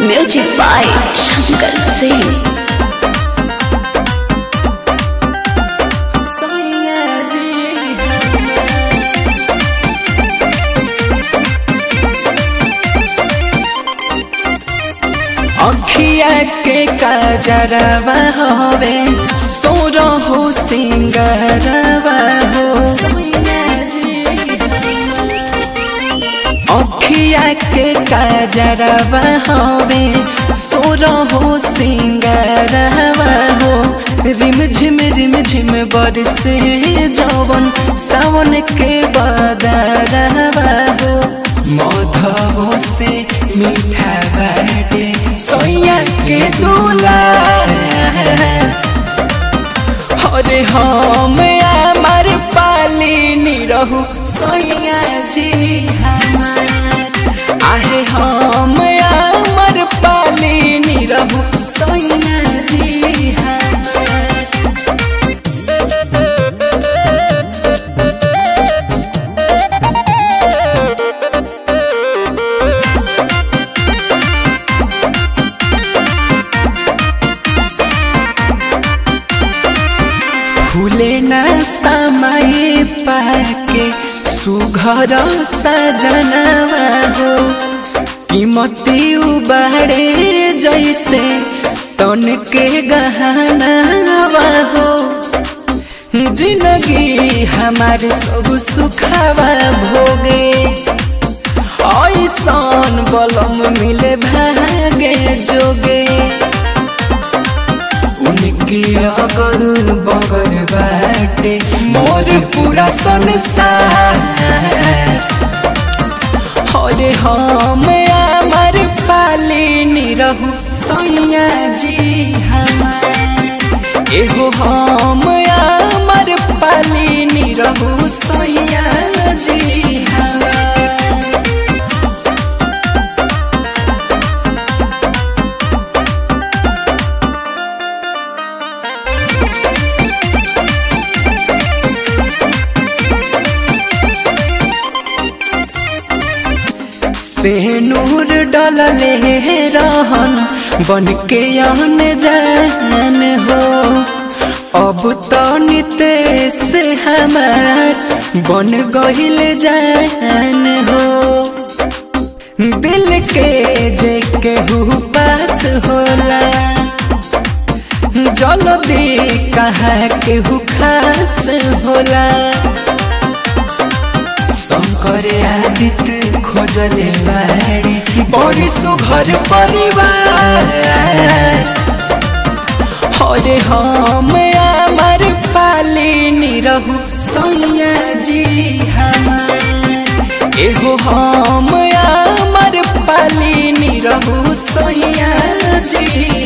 Music by Shankar Singh. अखिया के काजरवा होवे सोरो हो सिंगरवा हो अखिया के काजरवा होवे सोरो हो सिंगरवा हो रिम झिम रिम झिम बरसे जवन सावन के बदरवा हो मधवो से मीठा बाटे सोया के दूला अरे हम हमार पाली रहू सोया जी हमार आहे हम हमार पाली रहू सोया जी हमार फूले न समय पाके सुघर सजनवा हो कीमती उबाड़े जैसे तन के गहनावा हो जिंदगी हमार सब सुखावा भोगे ऐसन बलम मिले भागे जोगे उनके अगर बगर बाटे मोर पूरा संसार अरे हम हमार पाली रहू सैया जी हमार एगो हम हमार पाली रहू सैया जी हमार से नूर डलले रहन बन के आन जान हो अब तो निते से हमार बन गहिल जान हो दिल के जे केहू पास होला जल्दी कहाँ केहू खास होला शंकर आदित्य खोजले बाड़ी बड़ी सुघर परिवार अरे हम हमार पाली रहू सैया जी हमार एगो हम हमार पाली रहू सैया जी